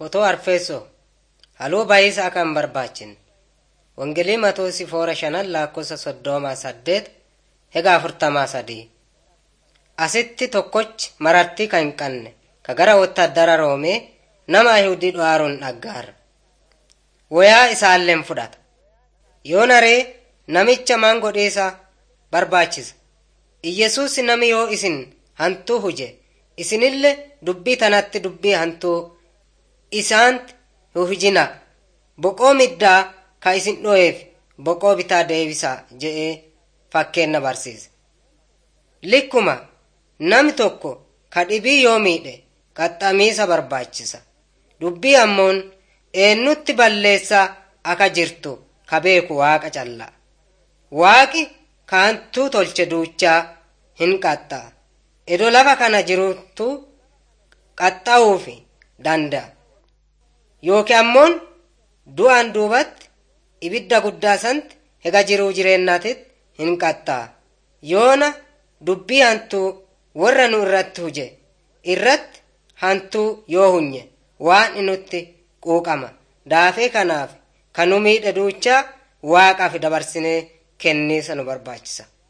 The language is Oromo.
Fotoo Arfeessoo Haluu baay'isaa kan hin barbaachin. Wangeelii Matoosi foora shanan lakkoofsa soddomaa saddeet hega afurtamaa sadii. Asitti tokkochi marartii kan hin qabne ka gara wottaaddara Roomee nama Ayihudii dhowaaruun dhaggaara. Wayaa isaalleen fudhata. Yoo naree namicha maan godheesa barbaachisa. Iyyesuus nami yoo isin hantuu huje isinillee dubbii tanatti dubbii hantuu isaanti hujina boqoo middaa ka isin dho'eef boqoo bitaa deebisaa je'ee fakkeenna barsiise. Likkuma nami tokko ka dhibii yoo miidhe qaxxamiisa barbaachisa. Dubbii ammoon eenyutti balleessaa aka jirtu ka beeku waaqa calla. Waaqi ka hantuu tolche duuchaa hin qaxxaa. Edo lafa kana jirutu qaxxa'uufi danda'a. Yookiin ammoon du'aan duubatti ibidda guddaa santi hega jiruu jireennaatitti hin qaxxaa. Yoona dubbii hantuu warra nu irratti huje irratti hantuu yoo hunye waan inutti quuqama. Daafee kanaaf kan nu miidhe duuchaa waaqaaf dabarsinee kenniisa nu barbaachisa.